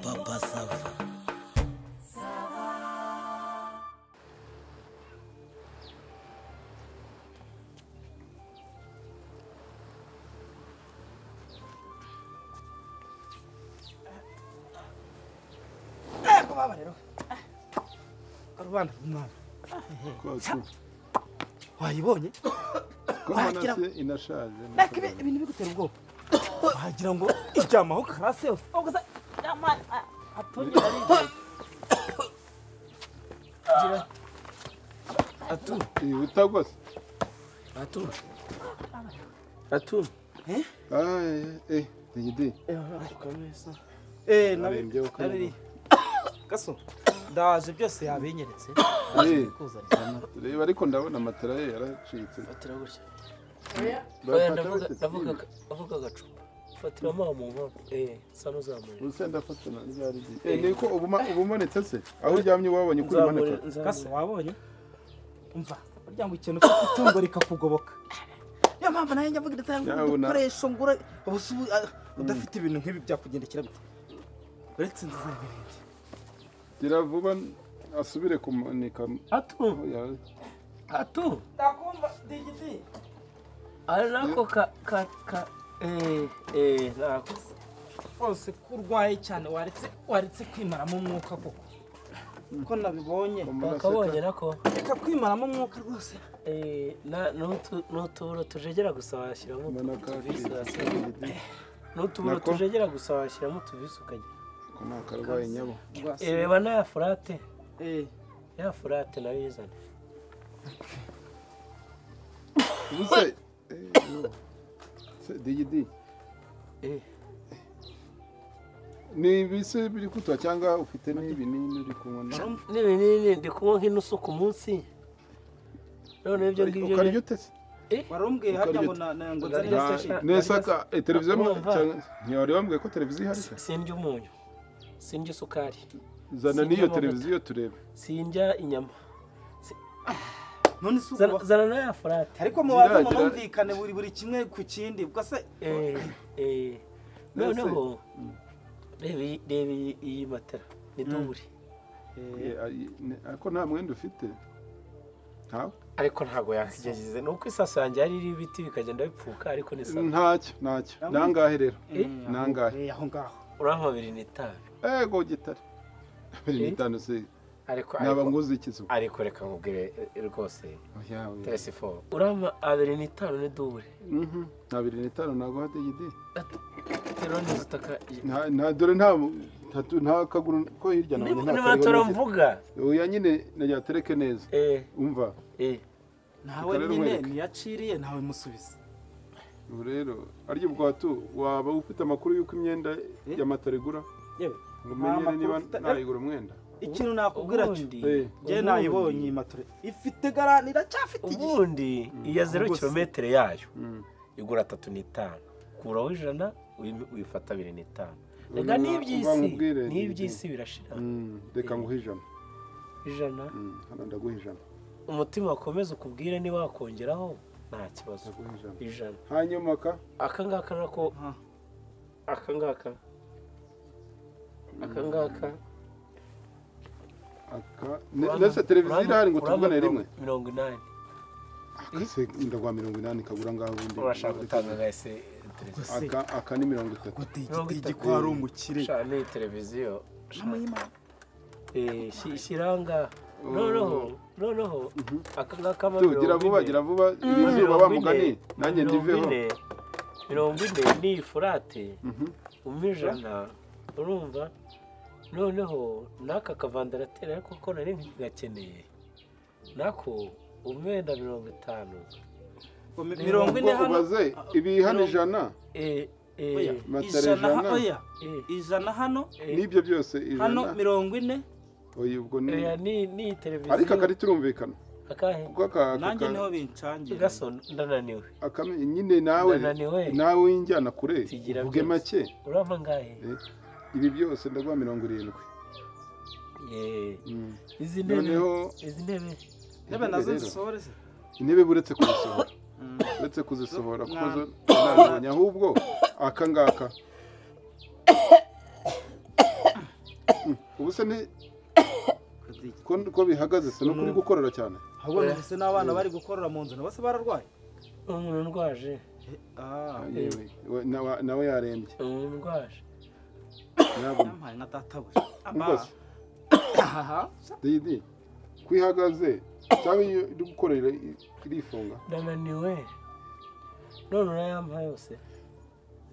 Papa Sava. kubaba rero karubanda runaka wayibonye Kubona se inashaje reka ibi- ibintu bigutera ubwoba wagira ngo iryamaho karase yose ahubwo se iryamana aturira gira atura Yihuta rwose atura Atura. Ay, eh digidi eee Arembye uko nabi gaso ndaje byose yabinyeretse eh kuzanira reba ariko ndabona matera ye yaracitse Fatira gutya. Oya Barafata ndavuga bate? ndavuga ndavuga agacupa. Fatira amazi mu nkono. Eh, sa nuzamure. Ubuse ndafata na ryari gihe. Eh niko ubuma ubumanitse se aho uryamye wabonye kuri manika kase wabonye umva burya ngo ikintu ufite itungo rikakugoboka niyo mpamvu nawe njya mvuga ndetse ngo Yabona. udukoresho ngura ubu si ubu, ah, udafite ibintu nk'ibi byakugendekera bite uretse inzu zanjye n'ibindi gira vuba asubire kumanika Atu. aho yari. Atu. ndakumva digiti Ari nako ka ka ka eh eh nako. rwose ko urwaye cyane waretse waretse kwimaramo umwuka koko ko nabibonye Bakabonye nako. reka kwimaramo umwuka rwose Eh na n'utu- n'utuburo tujegera gusa washyiramo Manaka utubisi hasi. digidi N'utuburo Nako. tujegera gusa washyiramo utubisi ukajya. kona karwaye nyabo. rwose Eh reba na furate. eh Ya furate nabizana. Ubuse eh no. se digidi Eh. ni ibise biri kutuba cyangwa ufite n'ibinini uri kunywa na- n'ibinini ndi kunywa nk'inusu ku munsi none ibyo ngibyo ukarya ute se warumbwiye harya ngo na na- ngo nzane na Ukarya- station nesaka televiziyo mu- Urumva? cyangwa- ntiwari wambwiye ko televiziyo ihari se? sindya umunyu sindya isukari zana Sinjya n'iyo amavuta. televiziyo turebe sindya inyama none si Zana- ukuba zana n'aya furate ariko mubanze Ziragira- munumvikane buri buri kimwe ku kindi ubwo se Eh, eh. noneho reba iyi- reba iyi- iyi matera ni dubure Eh, ayi- ne- ariko nta mwenda ufite ntawe ariko ntabwo yakigejeje ni uko isaso yanjye yari iriho ibiti bikagenda bipfuka ariko ni sawa ntacyo ntacyo ni angahe rero Eh, ni angahe eh, aho ngaho urampa abiri n'itabi ego gitare biri n'itanu se ariko naba ariko- nguze iki se ariko reka nkubwire eh, rwose Oya, oya. teresiforo urampa abiri n'itanu ni dubure Mhm, nta biri n'itanu naguha digidi teroni zitaka Nta- nta dore nta tatu nta kaguru ko hirya na hino nta kariho nibatoro n'iki. mvuga oya nyine naryatereke neza eh umva eh nawe Reka rero nyine nkwereke. ntiyaciriye nawe musubiza ubu rero arya bwatu waba ufite amakuru y'uko imyenda Eh? ya matara igura yewe nta ngo umenyere makuru niba mfite. nayigura umwenda ikintu nakubwira cyo ubundi Eh. njye nayibonye iyi matore ifite garani iracyafite igihe ubundi iya zero Ubwo se- kilometero yayo Mm. igura atatu n'itanu kuraho ijana uyi- uyifata abiri n'itanu reka Urumva- n'iby'isi uramubwire, n'iby'isi birashira Mm, reka nguhe ijana ijana Mm, hano ndaguha ijana umutima wakomeza ukubwire niba wakongeraho nta kibazo ndaguha ijana ijana hanyuma ka aka ngaka nako Ah. aka ngaka aka ngaka aka ne- nese televiziyo irahari ngo tuvugane rimwe mirongo inani Aka se ndaguha mirongo inani kagura ngaho ubundi urashaka gutanga gahise televiziyo aka aka ni mirongo itatu Mirongo gutigi itatu. ko hari umukire Sha, ni televiziyo Sha, n'amuyimana eh, shi- shiranga noneho noneho aka ngaka Tu, gira vuba gira vuba iri zuba wa mugani nanjye ndiveho mirongo ine ni iyi furate umpa ijana urumva noneho n'aka kavandarateri ariko ko nari gakeneye nako umwenda mirongo itanu mirongo ine hano ubaze ibi hano mirongo- ijana Eh, eh, oya matara ijana ha- ijana. oya eh, ijana hano n'ibyo byose hano ijana mirongo ine oya ubwo ni oya, ni ni televiziyo ariko akari turumvikana akahe kuko aka- aka nanjye niho ka- bincangira gaso ndananiwe aka- nyine nawe Ndananiwe. nawe winjyana kure Tugira uvuge byose. make urampa angahe Eh, ibi byose ndaguha mirongo irindwi Eh, Mm. izi ntebe noneho izi ntebe intebe nazo rero, zisohore se intebe buretse kuzisohora uretse kuzisohora kuko zo ntabonye ahubwo aka ngaka Mm, ubu se ni ko ko bihagaze se no kuri gukorera cyane ahubwo numvise n'abana bari gukorora mu nzu nabo se bararwaye umuntu ndwaje Eh, ah, yewe we- nawe nawe yarembye umuntu ndwaje nyabuna yampaye nka databuja rwose aha didi kwihagaze cyangwa iyo uri gukorera i- irifunga ndananiwe none urayampa yose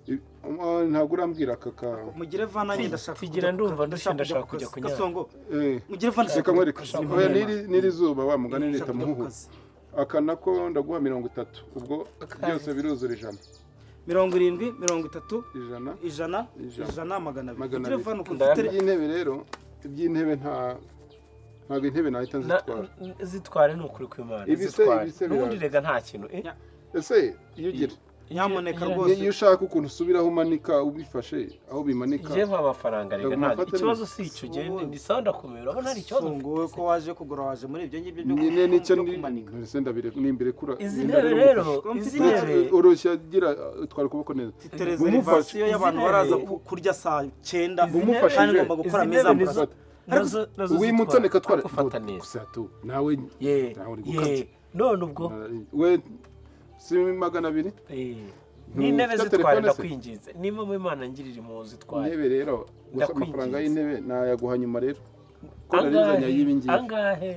I- um, ntabwo urambwira aka kawe mugire vana nyine ndashaka Tugira kujya- ndumva ndashaka ndashaka kujya ku- kunyara. gasongo Eh, mugire vana reka nkwereka oya n'iri n'iri zuba wa mugani leta Ndashaka kujya ku muhuhu kazi. aka nako ndaguha mirongo itatu ubwo byose biruzura ijana mirongo irindwi mirongo itatu ijana ijana Ijana. ijana magana abiri Magana mugire abiri. vana uko Ndaya- mfite- iby'intebe rero iby'intebe nta ntabwo intebe nahita Na- nzitwara n- zitware ni ukuri kw'imana Ibise- zitware ibise n'ubundi biraza. rega nta kintu eh? Ya. ese iyo ugira nyamuneka Ijana- rwose iyo iyo ushaka ukuntu usubiraho umanika ubifashe aho bimanika jewe amafaranga rega Ndagomba nta gufata ikibazo neza. si icyo ugende ndi sawa ndakumira urabona hari ikibazo Songo, wowe ko waje kugura waje muri ibyo ngibyo byo nyine nicyo byo ni kumanika ese ndabire nimbirekura izi ntebe rero izi ntebe urushya gira utwara ukuboko neza mfite reservation y'abantu baraza ku- kurya saa cyenda Izi ntebe- kandi ngomba gukora izi ameza ntebe amurasa nizo- nazo nazo uwimuto zitwara, reka tware ariko ufata neza gusatu nawe ye nawe uri ye gukabya none ubwo we si magana abiri eh, Ntu- n'intebe ufite zitware telefone se? ndakwinginze nimba mu imana ngirira impuhwe zitware intebe rero gusa Ndakwinginze. amafaranga y'intebe nayaguha nyuma rero ko narizanye angahe y'ibi ngibi angahe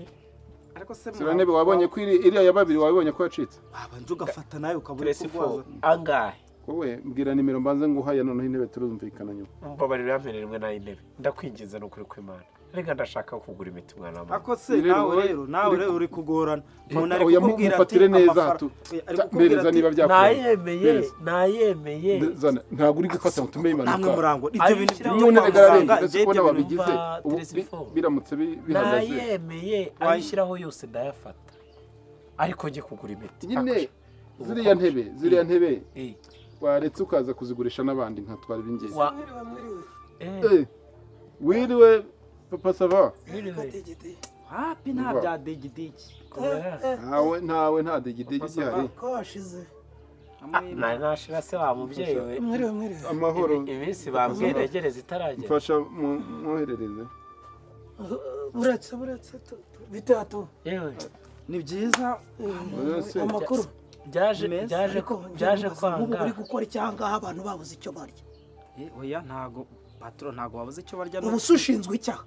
ariko se sura ntebe wabonye ko iri- iriya ya babiri wabibonye ko yacitse wabanje ugafata nawe ukabura turesi fo kurwaza angahe wowe mbwira nimero mbanze nguhaya noneho intebe turumvikana nyuma mbabarira yampere rimwe n'ay'intebe ndakwinginze ni ukuri kw'imana rega ndashaka kugura imiti mwana wa mama ako se Rero nawe wowe- rero nawe rero uri kugorana umuntu ari oya, kukubwira ati mufatire neza, amafara- tu- Oya, ari ta- kukubwira mpereza ati, niba byakora. nayemeye Mpereza. nayemeye Zana, ntabwo uri gufata ngo utume namwe impanuka murango ibyo bintu Ayishyira byo mu nyine kwa bigaragara, muganga ngaragaza njye ko ibyo bintu n'ababigize numva ubu Tracy bi- Ford. biramutse bi- bihagaze nayemeye ayishyiraho yose ndayafata ariko njye kugura imiti nyine Ako- ziriya ntebe ziriya ntebe Eh, waretse ukaza kuzigurisha n'abandi nkatwara ibingibi wa- Eh, Eh, wiriwe papa sava mwiriwe. hapi nta Umva. bya degidigi Kubera- ntawe ntawe nta digidigi gihari Ah, nari nashira se wa mubyeyi we amahoro Ibi- iminsi bambwira egereza itaragera mfasha mu- mwoherereze Uretse uretse tu- tu- bitatu yewe ni byiza Uretse. amakuru byaje Meza. byaje ariko ko- njye byaje nkibaza nk'ubu bari kwanga gukora icyangaha abantu babuze icyo barya Eh, oya ntago patoro ntago wabuze icyo barya ubu n'ubu se ushinzwe icyaha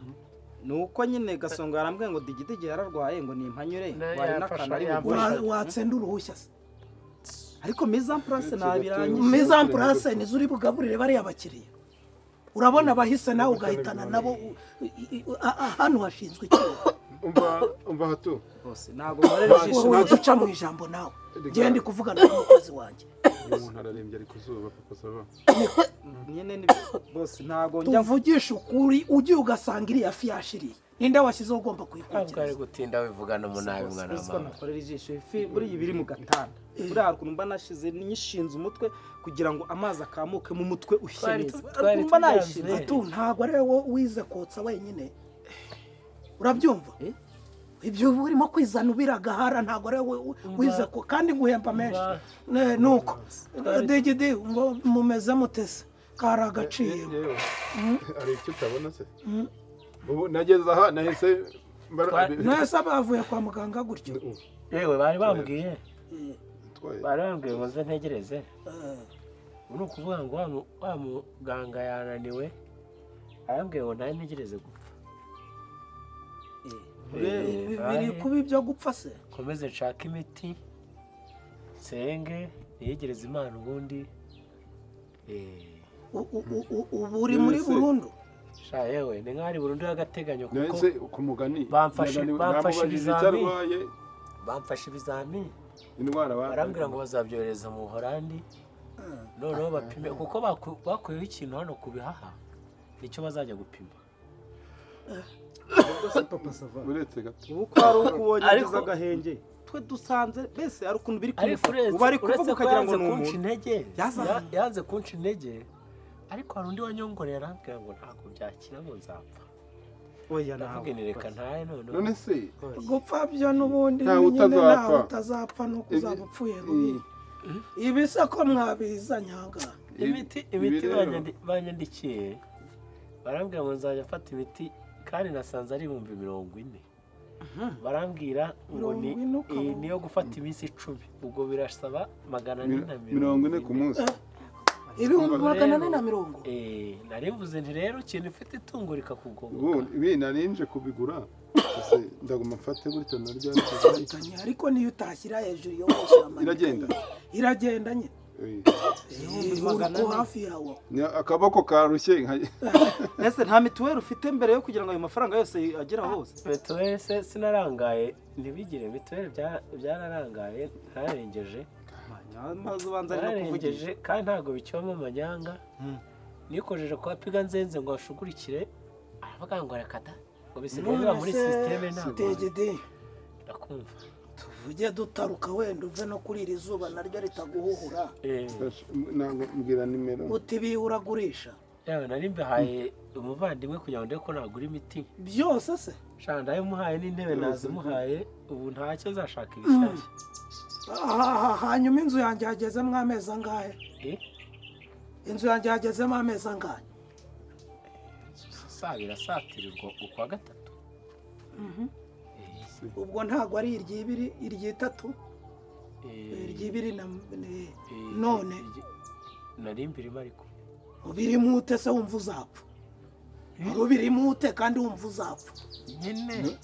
ni uko nyine gasongo yarambwiye ngo digidigi yararwaye ngo nimpanyure Na- wari yafasha, n'akantu ari yafasha. bugure Wa- watsinda uruhushya se ariko mise en place ntabirangije mise en place nizo uri bugaburire bariya bakiriya urabona abahise nawe ugahitana nabo u- i- i- a- a- hano hashinzwe icyaha umva umva hato rwose ntabwo mbarera ijisho wowe duca mu ijambo nawe ngende ndi kuvugana n'umukozi wanjye umuntu ararembye ari ku zuba papa sava nyine ni- bose ntabwo njya tuvugishe ukuri ugiye ugasanga iriya fi yashiriye ninde washyizeho ugomba ntabwo ari kuyikurikiza gutinda wivugana umunabi mwana wa uziko mama nakorera ijisho ifi buriya iba iri mu gatanda buriya hari ukuntu mba nashize nyishinze umutwe kugira ngo amazi akamuke mu mutwe ushye Twari neza tu- Hari ukuntu twari mba tubyazwe. nayishinze tu ntabwo ari wowe wize kotsa wenyine urabyumva Eh? ibyo uba urimo kwizana ubira agahara ntabwo ari wowe wi- wize ko kandi nguhemba menshi Ne- nuko degede ngo mumeze mutese kari agaciro yewe hari icyo utabona se ubu nageze aha nahise mbara- Twa- mwese bavuye kwa muganga gutyo yewe bari bambwiye Twaye. bari bambwiye ngo nze ntegereze Eh, ni ukuvuga ngo wa mu- wa muganga yananiwe arambwiye ngo nawe ntegereze gupfa ibi Eh, biri ahe. kuba ibyo gupfa se nkomeze nshake imiti nsenge niyegereze imana ubundi Eh, U- u- u- u- ubu uri None muri se- burundu sha yewe ni nk'aho ari burundu y'agateganyo kuko nahise ku mugani Bamfashe- nani- bamfashe namubajije icyo ibizami. arwaye bamfashe ibizamini indwara barambwira ngo bazabyohereza mu buhorandi noneho bapime kuko baku- bakuyeho ikintu hano ku bihaha nicyo bazajya gupima Ubwo se papa sava uretse gato ubu ko hari uko ubonye Ariko- ageze agahenge twe dusanze mbese hari ukuntu biri ariko kumufata uretse ubu ari kuvuga uretse ko ukagira ngo yanze ni kunca umuntu intege Yaza- ya- yanze kunca intege ariko hari undi wanyongorera arambwira ngo ntabwo byakira ngo nzapfa oya ndavuga ntabwo ni reka ntaye none noneho se gupfa byo n'ubundi Ntawe nyine ntawe utazapfa. utazapfa nuko Ibi- uzaba upfuye Mm. rubi ibi se ko mwabiza nyanga imiti ibi imiti rero- banyandi- banyandikiye barambwira ngo nzajya mfata imiti kandi nasanze ari ibihumbi mirongo ine barambwira ngo ni Mirongo ine ukaba- iyi niyo gufata iminsi icumi ubwo birasaba magana ane na Mi- mirongo ine ku munsi ibihumbi Urumva magana rero- ane na mirongo Eh, nari mvuze nti rero ikintu ufite itungo ubu rikakugoboka ibi nari nje kubigura ese ndaguma mfate gutya naryo Tanya, ariko niyo utashyira hejuru iyo washyira amanika Iragenda? ye. iragenda nye Eh, Ibihumbi Eh, magana uri ane. hafi yawe ni akaboko karushye nka- ese nta mituweli ufite mbere yo kugira ngo ayo mafaranga yose agere hose mituweli se sinarangaye ntibigire mituweli bya- byararangaye ntarengeje maze ubanza ari no kuvugisha ntarengeje kandi ntabwo bicibamo amanyanga Mm. nikojeje kwa piga nzenze ngo hashugurikire aravuga ngo rakata ngo bisigaye biba muri sisiteme none se ntabwo degede ndakumva tuvuge dutaruka wenda uve no kuri iri zuba naryo ritaguhuhura Eh, ntabwo mbwira nimero uti bihuragurisha yawe nari mbihaye umuvandimwe kugira ngo ndebe ko nagura imiti byose se shana ndayimuhaye n'intebe Yose. nazimuhaye ubu ntacyo nzashaka ibishyashya Ah, ah, hanyuma inzu yanjye hagezemo amezi angahe Eh, inzu yanjye hagezemo amezi angahe saa birasatirirwa ukwa gatatu Eh, ubwo ntabwo ari iry'ibiri iry'itatu eh, iry'ibiri na ni- eh, none iryi- nari mbirimo ariko ubirimo ute se wumva uzapfa wari ubirimo ute kandi wumva uzapfa nyine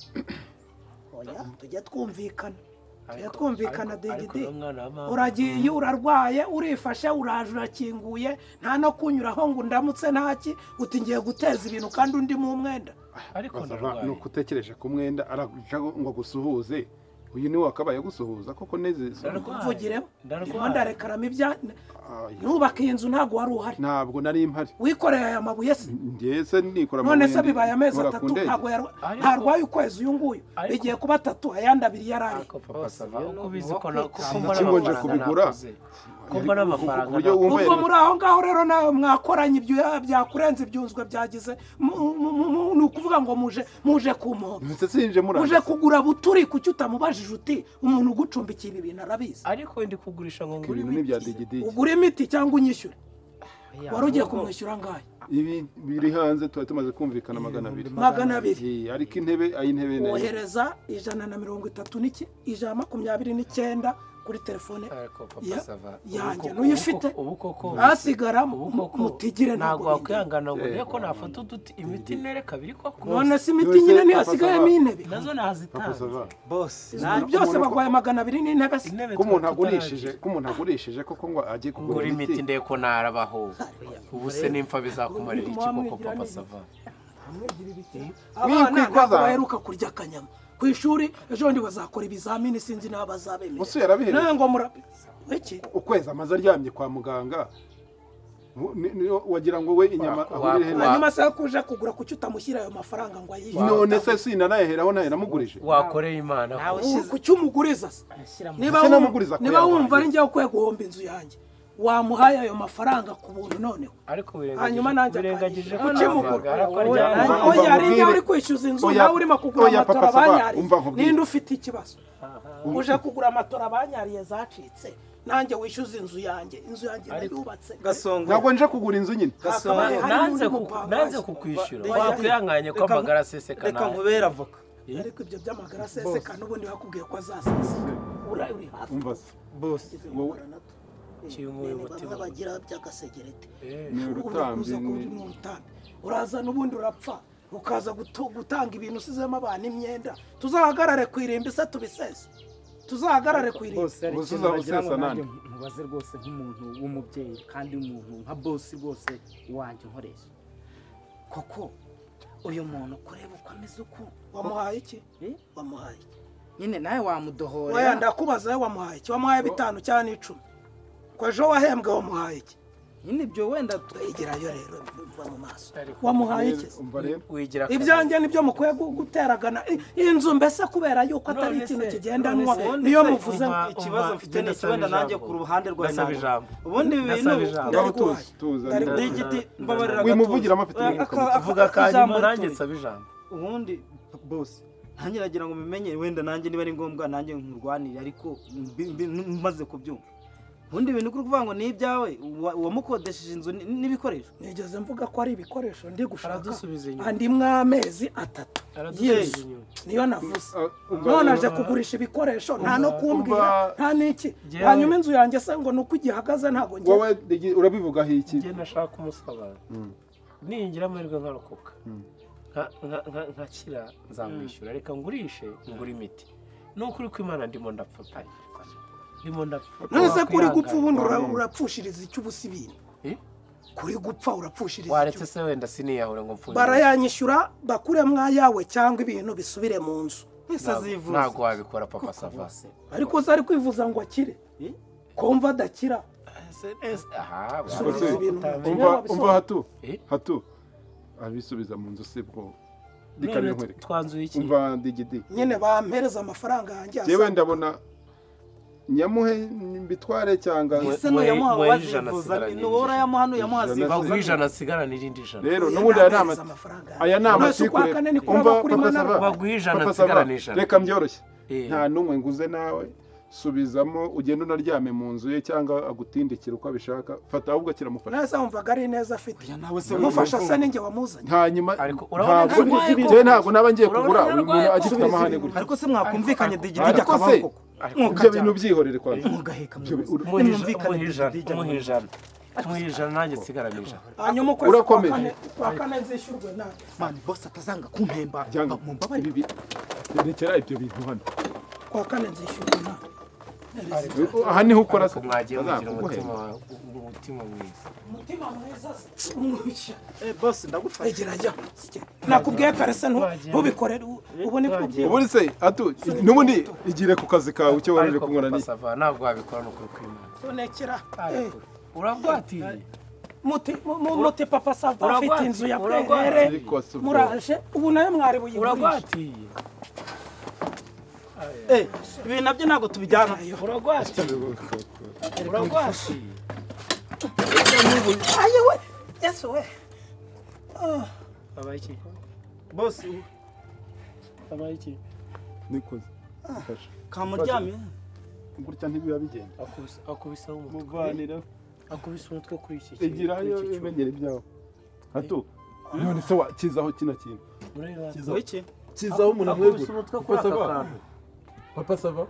oya tujya twumvikana tujya Ariko- twumvikana ariko- ariko degede uno mwana wa mama- uragiye urarwaye urifashe uraje urakinguye nta no kunyuraho ngo ndamutse ntaki uti ngiye guteza ibintu kandi undi mu mwenda ariko bazava ndarwaye ni uko utekereje ku mwenda araguca ngo agusuhuze uyu niwe wakabaye agusuhuza koko neze Ndarwaye. mvugiremo ndimo ndarwaye ndarekaramo ibya Ay, nubaka iyi nzu ntabwo wari uhari ntabwo nari mpari wikoreye aya mabuye se njye se nikora none se burende, bibaye amezi nkora ku atatu ndege. ntabwo yarwa- Ariko- ntarwaye ukwezi uyu nguyu Ariko- bigiye kuba atatu ayandi abiri yari ari ariko papa Bose sava rero uko ni ubizi uwo ko na- kwitanga. ko mbona Iki ngo nje amafaranga kubigura? nakuze. ko mbona amafaranga Ku buryo nakuze. wumva ubwo yari- muri aho ngaho rero nawe mwakoranye ibyo byakurenze ibyunzwe byagize mu- mu- mu- mu- ni ukuvuga ngo muje muje kumpoba Ese sinje uje murandasi kugura buturi kuki utamubajije uti umuntu ugucumbikira ibintu arabizi ariko ndi kugurisha ngo ngure ibintu ni bya imiti. digidigi ugura imiti cyangwa unyishyure wari ugiye ahubwo- kumwishyura angahe ibi biri hanze tuba tumaze kumvikana magana abiri magana abiri Eh, ariko intebe ay'intebe nayo wohereza ijana na mirongo itatu n'iki ijana na makumyabiri n'icyenda kuri telefone ariko papa Ya- sava ubu yanjye koko- n'uyifite ubu koko hasigara ubu koko mutigire ntabwo ntabwo wakwihangana ngo Eh, ndebe ko nafata uduti imiti nereka biri koko none se Yose, imiti nyine niyo papa, hasigayemo sava. intebe nazo Papa, ça va. nazitanze bose Izo byose umuntu- barwaye magana abiri n'intebe se intebe ko umuntu tuba agurishije tutaragira. ko umuntu agurishije koko ngo ajye ngura kugura imiti ndebe ko narabaho ubu se nimfa bizakumarira iki koko papa sava abana Mwikwi- ntabwo kwaza. baheruka kurya akanyama ku ishuri ejo bundi bazakora ibizamini sinzi n'aba bazabemera Musu yarabiheruka. nawe ngo mura iki ukwezi amaze aryamye kwa muganga mu- ni- ni- wagira ngo we inyama Wa- ahurire wa- na hanyuma se kuje kugura kuki utamushyira ayo mafaranga ngo ayishyure none se sinanayaheraho nayo namugurije wakoreye imana ko. Nawe- Ubu kuki umuguriza se niba Ese wumva- namuguriza ko niba wumva yarwaye. ari njyewe ukwiye guhomba inzu yanjye wamuhaye ayo mafaranga ku buntu noneho ariko hanyuma nanjye birengagije akanyishyura. ko Kuki navuga, mugura? ariko Oya, aryamye. Umva- oya umva ari njyewe nkubwire. uri kwishyuza inzu Oya, nawe urimo kugura oya, amatora papa, saba. abanyariye Umva nkubwire. ninde ufite ikibazo uje kugura amatora abanyariye zacitse nanjye wishyuza inzu yanjye inzu yanjye nayubatse gasongo ntabwo nje kugura inzu nyine Gasongo. gasongo nanze Harimo ku- undi nanze mupangayi. kukwishyura Reka- wakwihanganye ko reka- amagara reka asesekana nkubera avoka ariko ibyo by'amagara aseseka n'ubundi bakubwiye ko azaseseka Ura- uri hafi umva se bose wowe kinguye umutima bagira by'agasegereti Eh, ni urutambyi urakuza kundi ni- ni urutanda uraza n'ubundi urapfa ukaza gutu- gutanga ibintu usizemo abantu imyenda tuzahagarare ku irimbi se tubisese tuzahagarare ku irimbi bose hari Bose ikintu uzaba wagira ngo usesa nanjye nande. nkubaze rwose nk'umuntu w'umubyeyi kandi umuntu nka bose rwose wanjye nkoresha koko uyu muntu kureba uko ameze uku wamuhaye iki Eh? wamuhaye iki nyine nawe Oya wamudohorera ndakubaza we wamuhaye iki wamuhaye bitanu cyangwa n'icumi ko ejo wahembwe wamuhaye iki nyine ibyo wenda igerayo rero biva mu maso Ariko- wamuhaye iki umva rero wigira akazi. ibyanjye nibyo mukwiye gu- guteragana I- iyi nzu mbese kubera yuko atari None ikintu se- kigendanwa none se- niyo muvuze ngo Umva- ikibazo umva, mfite ni ndasaba iki wenda nanjye ijambo. ku ruhande rwa Ndasaba nanjye. ijambo. ubundi ibi bintu Ndasaba ijambo. ndari Ndari guhaye. guhaye. tuza ndari- Ndari guhaye. digiti mbabarira gatozi. Wimuvugire amafite Oya, aka- aka- vuga aka- akanyuma ijambo nanjye rituje. nsaba ijambo ubundi bose nanjye nagira ngo mumenye wenda nanjye niba ari ngombwa nanjye nkurwanire ariko mbi- mbi- maze kubyumva ubundi bintu kuri kuvuga ngo ni ibyawe wa- wamukodesheje inzu n- n'ibikoresho nigeze mvuga ko ari ibikoresho ndi gushaka Aradusubiza inyuma. andimwe amezi atatu aradusubiza Yes. inyuma niyo navuze Ah, umva- none aje kugurisha ibikoresho nta no kumbwira umva- nta n'iki Njyewe- hanyuma inzu yanjye se ngo ni uko igihagaze ntabwo njye wowe digi- urabivugaho iki njye nashaka umusabana ningira amahirwe nkarokoka Mm. nka- nka- nka- nkakira nzamwishyura reka ngurishe ngura imiti ni ukuri kw'imana ndimo ndapfatanya ndimo ndapfatanya none ko uri gupfa ubundi ura- urapfushiriza icyo ubusa ibintu Eh? kuri gupfa urapfushiriza waretse icyo se wenda siniyahura ngo mfunge barayanyishyura bakuremo ayawe cyangwa ibintu bisubire mu nzu wese Ntabwo- azivuza ntabwo wabikora papa sava bose ariko uza ari kwivuza ngo akire Eh? kumva adakira aha Subiza barabikora ibintu. utamenya. Njyewe umva wabisoma. umva hatu Eh? hatu abisubiza mu nzu se bwo none dikane nkwereke twanzuye iki umva digidi nyine bampereza amafaranga yanjye yewe asanga ndabona nyamuhe mbitware cyangwa Mwe- ese n'uyamuha mwe- mwe ijana wazivuza asigaranye ni wowe urayamuha n'uyamuha Ijana azivuza baguha ijana sigara n'irindi ijana rero Oya, n'ubundi aya ni ntahereza ama- amafaranga yanjye. aya ni Mwese ukwa amatikure kane ni kuri umva abakuri papa mana sava baguha ijana Papa nsigara Sava, ni ijana reka mbyoroshye Eh. nta n'umwe nguze nawe subizamo ugenda unaryame mu nzu ye cyangwa agutindikira uko abishaka fata ahubwo kiramufasha neza wumvaga ari neza afite oya nawe se mufasha wumva- se ninjye wamuzanye hanyuma Ariko urabona ntabwo narwaye njye- koko. njye ntabwo naba ngiye Urabona kugura uyu muntu narwaye agifite koko. amahane gutya ariko se mwakumvikanye Ariko- digidigi ariko akabaho se- koko ibyo Mukajya- bintu byihorere kwa mugaheka muyobozi muhe Nimwumvikane ijana digidigi muhe ijana muhe ijana nanjye sigara ni ijana hanyuma ukwezi kwa Urakomeje. kane- kwa kane nzishyurwe nawe mani bose atazanga kumpemba byanga mumbabarire ibi rekera ibyo bintu hano kwa kane nzishyurwe nawe aha niho ukora se ariko mwagiye mugira Azakuguhera. umutima umutima mwiza umutima mwiza se mwishya Eh, bosi ndagufashe egera jya nakubwiye kare se ntu- ntubikore u- ubu ni Wagiye. kubyiba ubundi se atu n'ubundi igire ku kazi kawe icyo wari uje ariko kunyura papa ni sava ntabwo wabikora ni ukuri kw'imana sonekera eh, urabwatiriye muti mu- mu- muti papa sava Uragwa- afite inzu ya uragwa- perere ariko se ubwo- muraje ubu nayo mwari buyigurisha urabwatiriye Eh, ibi nabyo ntabwo tubijyana urabwatiriye urabwatiriye ayi we yesu we abaye iki bosi u- abaye iki niko Fasha. kamuryamye gutya ntibiba bigenda akubise akubise umutwe muvanira akubise umutwe kuri iki kintu, igirayo kuri iki cyuma. ibimenyere byawe hatu none se wakizaho kino kintu Mureba. Kizaho- wiki kizaho umuntu akubise umutwe kuri aka kantu papa sava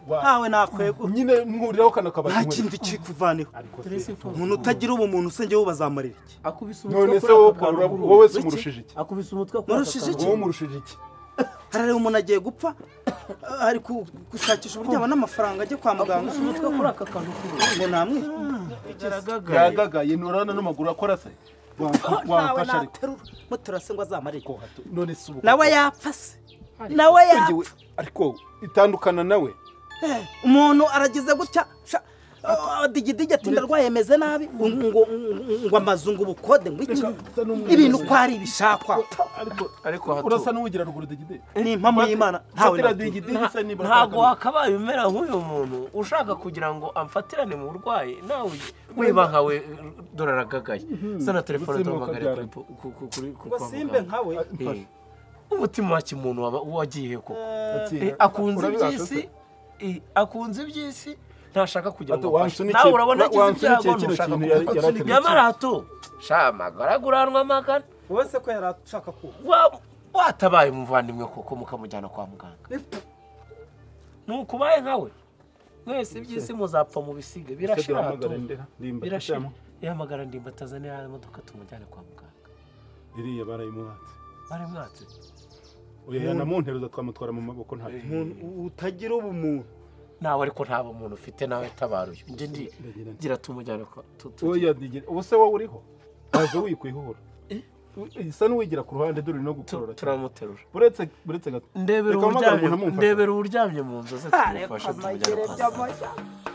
ntawe nakwegura nyine mwuriraho kano nta kabati kindi kiri kuvaneho Peresipo. umuntu utagira ubumuntu usenge wowe bazamarira iki akubise umutwe none kuri se aka wowe kantu ukabura- burundu. wowe se Wiki? umurushije iki akubise umutwe kuri aka Murushije kantu iki? wowe umurushije iki harareba umuntu agiye gupfa eh, ari ku- gushakisha uburyo yabona amafaranga ajya kwa muganga akubise umutwe kuri aka kantu k'ubururu ngo namwica karagagaye yagagaye nturana n'amaguru akora se ntawe wamfasha ariko naterura muterura se ngo azamarire iki none se ubu nawe yapfa se nawe yapfa Ngewe- ariko itandukana nawe umuntu aragize gutya sha- ah, digidigi ati ndarwaye meze nabi ngo- ngo- ngo amazu ngo ubukode ngo iki ibintu ko ari ibishakwa ariko ariko urasa hatu n'uwugira ruguru digide ni impamo y'imana ntawe fatira nawe digide gisa nibura ntabwo wakabaye umera nk'uyu muntu ushaka kugira ngo amfatirane mu burwayi nawe weba nkawe dore aragagaye sana telefone Ubuzima duhamagare kuri ukabyara. po- ku- ku- kuri- ku- ngo kwa simbe muganga. nkawe Eh, umutima wa kimuntu waba wagiye koko Ati, Eh, akunze urabibasha iby'isi se? eh, akunze iby'isi ntashaka kugira Ati, ngo afashe wansunikiye- nawe urabona agize wansunikiye ibyago kino ntushaka kintu yari- yari kumufata ategereje. nyamara hato sha amagaraguranwa amagana wowe se ko yari ashaka kuba wa- watabaye umuvandimwe koko mukamujyana kwa muganga nukubaye nkawe mwese iby'isi muzapfa mu bisige birashira duhamagare hatumva. ndera, ndimba, birashira ndamo. yahamagara ndimba atazanira ya modoka tumujyane kwa muganga iriya barayimuhatse bari mwatse oya yanamunteruza twamutwara mu maboko nta umuntu utagira ubumuntu nawe ariko nta muntu ufite nawe tabaruye njye ndi Ndagira nti. gira tumujyane kwa tu- tu- oya digide ubu se wowe uriho waje wikwihura Eh? isa n'uwigira ku ruhande dore no tu- gukurura cyane. turamuterura uretse uretse gato ndebera Reka mpamagare uwuryamye- umuntu amumfashe. ndebera uwuryamye mu nzozi tumufashe tumujyane kwa muganga